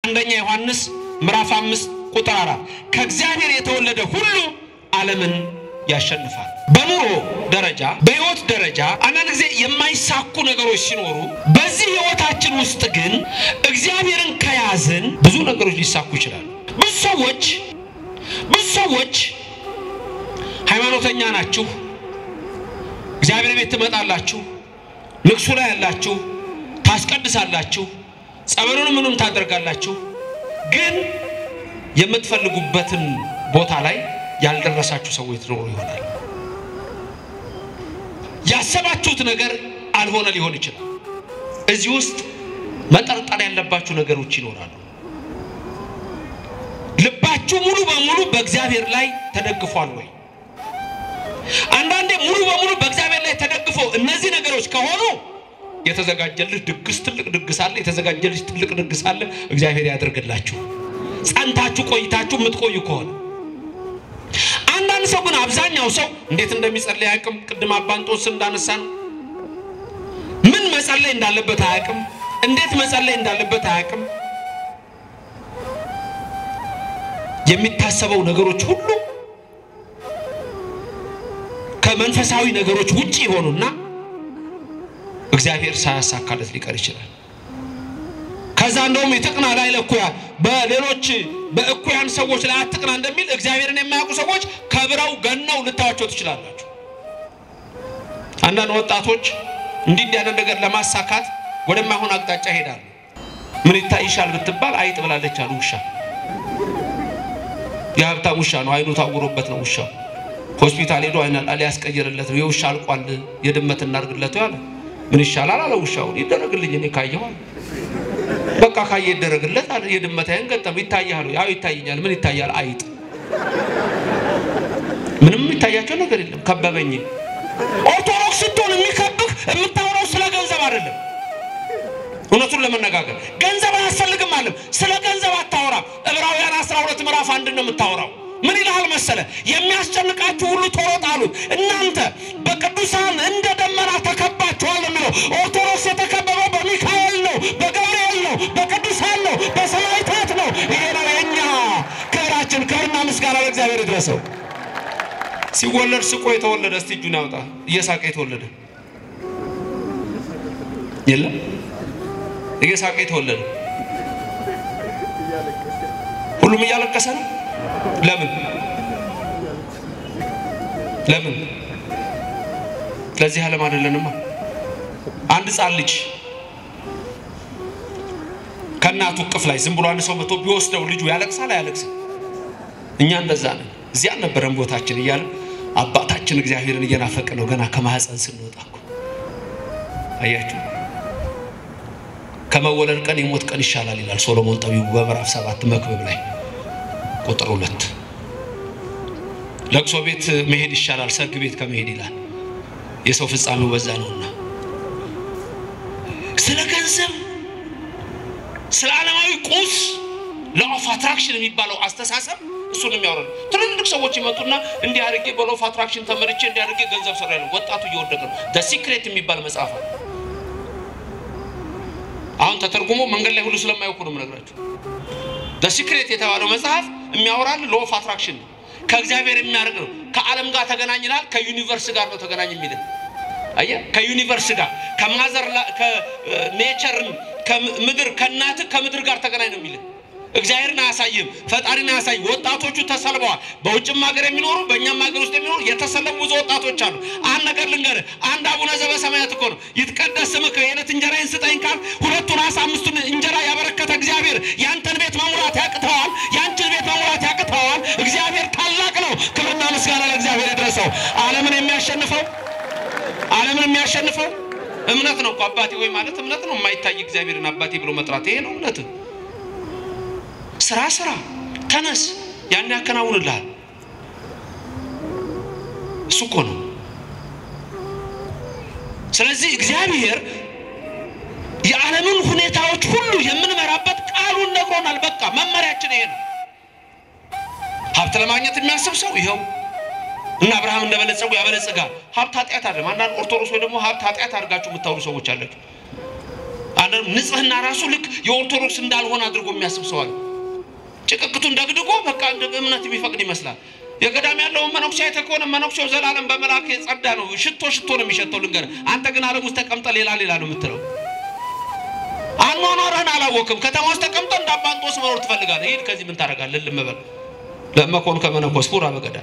አንደኛ ዮሐንስ ምዕራፍ አምስት ቁጥር አራት ከእግዚአብሔር የተወለደ ሁሉ ዓለምን ያሸንፋል። በኑሮ ደረጃ በሕይወት ደረጃ አንዳንድ ጊዜ የማይሳኩ ነገሮች ሲኖሩ በዚህ ሕይወታችን ውስጥ ግን እግዚአብሔርን ከያዝን ብዙ ነገሮች ሊሳኩ ይችላሉ። ብዙ ሰዎች ብዙ ሰዎች ሃይማኖተኛ ናችሁ፣ እግዚአብሔር ቤት ትመጣላችሁ፣ ንግሱ ላይ ያላችሁ፣ ታስቀድሳላችሁ፣ ጸበሉን ምንም ታደርጋላችሁ፣ ግን የምትፈልጉበትን ቦታ ላይ ያልደረሳችሁ ሰዎች ትኖሩ ይሆናል። ያሰባችሁት ነገር አልሆነ ሊሆን ይችላል። እዚህ ውስጥ መጠርጠር ያለባችሁ ነገሮች ይኖራሉ። ልባችሁ ሙሉ በሙሉ በእግዚአብሔር ላይ ተደግፏል ወይ? አንዳንዴ ሙሉ በሙሉ በእግዚአብሔር ላይ ተደግፎ እነዚህ ነገሮች ከሆኑ የተዘጋጀልህ ድግስ ትልቅ ድግስ አለ። የተዘጋጀልሽ ትልቅ ድግስ አለ። እግዚአብሔር ያደርግላችሁ ጸንታችሁ ቆይታችሁ የምትቆዩ ከሆነ አንዳንድ ሰው ግን አብዛኛው ሰው እንዴት እንደሚጸልይ አያውቅም። ቅድም አባንጦስ እንዳነሳ ነው። ምን መጸለይ እንዳለበት አያውቅም። እንዴት መጸለይ እንዳለበት አያውቅም። የሚታሰበው ነገሮች ሁሉ ከመንፈሳዊ ነገሮች ውጪ ይሆኑና እግዚአብሔር ሳያሳካለት ሊቀር ይችላል። ከዛ እንደውም ይጥቅና ላይ ለኩያ በሌሎች በእኩያን ሰዎች ላይ አትቅና እንደሚል እግዚአብሔርን የማያውቁ ሰዎች ከብረው ገነው ልታዋቸው ትችላላችሁ። አንዳንድ ወጣቶች እንዲህ እንዲህ ያለ ነገር ለማሳካት ወደማይሆን አቅጣጫ ይሄዳሉ። ምን ይታይሻል ብትባል አይጥ ብላለች አሉ። ውሻ የሀብታም ውሻ ነው። አይኑ ታውሮበት ነው ውሻው። ሆስፒታል ሄዶ አይና ሊያስቀይርለት ነው። የውሻ አልቋል፣ የድመት እናድርግለት ያለ ምን ይሻላል አለ። ውሻውን ይደረግልኝ እኔ ካየኋል በቃ ካየ ይደረግለት አለ። የድመት አይን ገጠም ይታያል። ያው ይታየኛል። ምን ይታያል? አይጥ። ምንም የሚታያቸው ነገር የለም። ከበበኝ። ኦርቶዶክስ ስትሆን የሚከብህ የምታወራው ስለ ገንዘብ አይደለም። እውነቱን ለመነጋገር ገንዘብ አያስፈልግም አለም። ስለ ገንዘብ አታወራም። ዕብራውያን 12 ምዕራፍ አንድ ነው የምታወራው። ምን ይልሃል መሰለ? የሚያስጨንቃችሁ ሁሉ ቶሎ ጣሉት፣ እናንተ በቅዱሳን እንደ ደመና ተከባችኋል የሚለው ኦርቶዶክስ የተከበበው በሚካኤል ነው፣ በገብርኤል ነው፣ በቅዱሳን ነው፣ በሰማዕታት ነው። ይሄ ነው የእኛ ክብራችን። ክብርና ምስጋና ለእግዚአብሔር ይድረሰው። ሲወለድ ስቆ የተወለደ እስቲ እጁን ያውጣ። እየሳቀ የተወለደ የለም። እየሳቀ የተወለደ ሁሉም እያለቀሰ ነው። ለምን ለምን? ለዚህ ዓለም አይደለንማ። አንድ ሕፃን ልጅ ከእናቱ እቅፍ ላይ ዝም ብሎ አንድ ሰው መቶ ቢወስደው ልጁ ያለቅሳል አያለቅስም? እኛ እንደዛ ነን። እዚያ አልነበረን ቦታችን እያለ አባታችን እግዚአብሔርን እየናፈቀ ነው ገና ከማህፀን ስንወጣ እኮ አያችሁ። ከመወለድ ቀን የሞት ቀን ይሻላል ይላል ሶሎሞን ጠቢቡ በምዕራፍ ሰባት መክብብ ላይ ቁጥር ሁለት ለቅሶ ቤት መሄድ ይሻላል ሰርግ ቤት ከመሄድ ይላል። የሰው ፍጻሜው በዛ ነውና ስለ ገንዘብ ስለ ዓለማዊ ቁስ ሎው አትራክሽን የሚባለው አስተሳሰብ እሱን የሚያወራ ነው። ትልልቅ ሰዎች ይመጡና እንዲህ አድርጌ በሎው አትራክሽን ተመርቼ እንዲህ አድርጌ ገንዘብ ሰራ ያለው ወጣቱ እየወደቀ ነው። ደ ሲክሬት የሚባል መጽሐፍ አለ። አሁን ተተርጉሞ መንገድ ላይ ሁሉ ስለማያውቁ ነው የምነግራቸው። ደ ሲክሬት የተባለው መጽሐፍ የሚያወራል ሎው ኦፍ አትራክሽን ነው። ከእግዚአብሔር የሚያርቅ ነው። ከዓለም ጋር ተገናኝናል፣ ከዩኒቨርስ ጋር ነው ተገናኝ የሚልን አየህ። ከዩኒቨርስ ጋር ከማዘር ከኔቸርን ከምድር ከእናትህ ከምድር ጋር ተገናኝ ነው የሚልን እግዚአብሔርን አያሳይም፣ ፈጣሪን አያሳይም። ወጣቶቹ ተሰልበዋል። በውጭም ሀገር የሚኖሩ በእኛም ሀገር ውስጥ የሚኖሩ የተሰለቡ ብዙ ወጣቶች አሉ። አንድ ነገር ልንገርህ፣ አንድ አቡነ ዘበሰማያት እኮ ነው ይትቀደስ ስምከ የዕለት እንጀራዬን ስጠኝ ካል ሁለቱን አሳ አምስቱን እንጀራ ያበረከተ እግዚአብሔር ያንተን ቤት መሙላት ያቅተዋል? ያንቺን ቤት መሙላት ያቅተዋል? እግዚአብሔር ታላቅ ነው። ክብርና ምስጋና ለእግዚአብሔር ይድረሰው። ዓለምን የሚያሸንፈው ዓለምን የሚያሸንፈው እምነት ነው እኮ አባቴ ወይ ማለት እምነት ነው። የማይታይ እግዚአብሔርን አባቴ ብሎ መጥራት ይሄ ነው እምነት። ስራ ስራ፣ ተነስ፣ ያን ያከናውንልሃል። እሱ እኮ ነው። ስለዚህ እግዚአብሔር የዓለምን ሁኔታዎች ሁሉ የምንመራበት ቃሉን ነግሮናል። በቃ መመሪያችን ይሄ ነው። ሀብት ለማግኘት የሚያስብ ሰው ይኸው እና አብርሃም እንደበለጸጉ ያበለጽጋል። ሀብት ኃጢአት አይደለም። አንዳንድ ኦርቶዶክስ ወይ ደግሞ ሀብት ኃጢአት አድርጋችሁ የምታወሩ ሰዎች አላችሁ። አንዳንዱ ንጽህና ራሱ ልክ የኦርቶዶክስ እንዳልሆነ አድርጎ የሚያስብ ሰው አለ። ጭቅቅቱን ደግድጎ በቃ እንደ እምነት የሚፈቅድ ይመስላል። የገዳም ያለውን መነኩሴ አይተህ ከሆነ መነኩሴው ዘላለም በመልአክ የጸዳ ነው። ሽቶ ሽቶ ነው የሚሸተው። ልንገርህ፣ አንተ ግን ዓለም ውስጥ ተቀምጠ ሌላ ሌላ ነው የምትለው። አኗኗርህን አላወቅም። ከተማ ውስጥ ተቀምጠ እንደ አባ እንጦስ መኖር ትፈልጋለህ። ሂድ ከዚህ ምን ታደርጋለህ? ልም በል ለመኮን ከመነኮስ ፉራ በገዳም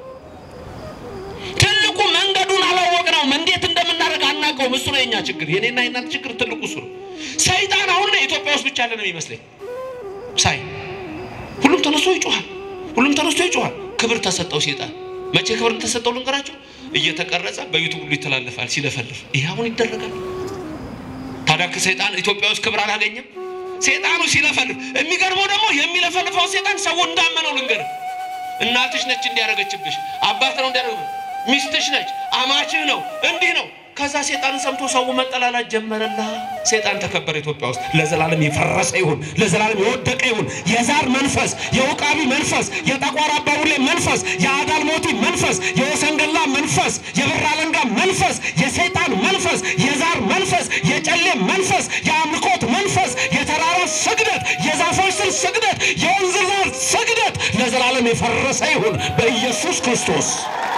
ትልቁ መንገዱን አላወቅነውም። እንዴት እንደምናደርግ አናውቀውም። እሱ ነው የኛ ችግር፣ የኔና የናንተ ችግር ትልቁ እሱ ነው። ሰይጣን አሁን ኢትዮጵያ ውስጥ ብቻ ያለ ነው የሚመስለኝ ሳይ ሁሉም ተነስቶ ይጮሃል። ሁሉም ተነስቶ ይጮሃል። ክብር ተሰጠው ሴጣን። መቼ ክብር ተሰጠው ልንገራቸው? እየተቀረጸ በዩቱብ ሁሉ ይተላለፋል ሲለፈልፍ። ይህ አሁን ይደረጋል። ታዲያ ሰይጣን ኢትዮጵያ ውስጥ ክብር አላገኘም። ሴጣኑ ሲለፈልፍ፣ የሚገርመው ደግሞ የሚለፈልፈው ሴጣን ሰው እንዳመነው ልንገርህ። እናትሽ ነች እንዲያደረገችብሽ፣ አባት ነው እንዲያደረገ፣ ሚስትሽ ነች፣ አማችህ ነው፣ እንዲህ ነው። ከዛ ሴጣን ሰምቶ ሰው መጠላላት ጀመረላ። ሴጣን ተከበረ። ኢትዮጵያ ውስጥ ለዘላለም የፈረሰ ይሁን፣ ለዘላለም የወደቀ ይሁን። የዛር መንፈስ፣ የውቃቢ መንፈስ፣ የጠቋር አባቡሌ መንፈስ፣ የአዳልሞቲ መንፈስ፣ የወሰንገላ መንፈስ፣ የብር አለንጋ መንፈስ፣ የሰይጣን መንፈስ፣ የዛር መንፈስ፣ የጨሌ መንፈስ፣ የአምልኮት መንፈስ፣ የተራራ ስግደት፣ የዛፎች ስር ስግደት፣ የወንዝ ዳር ስግደት ለዘላለም የፈረሰ ይሁን በኢየሱስ ክርስቶስ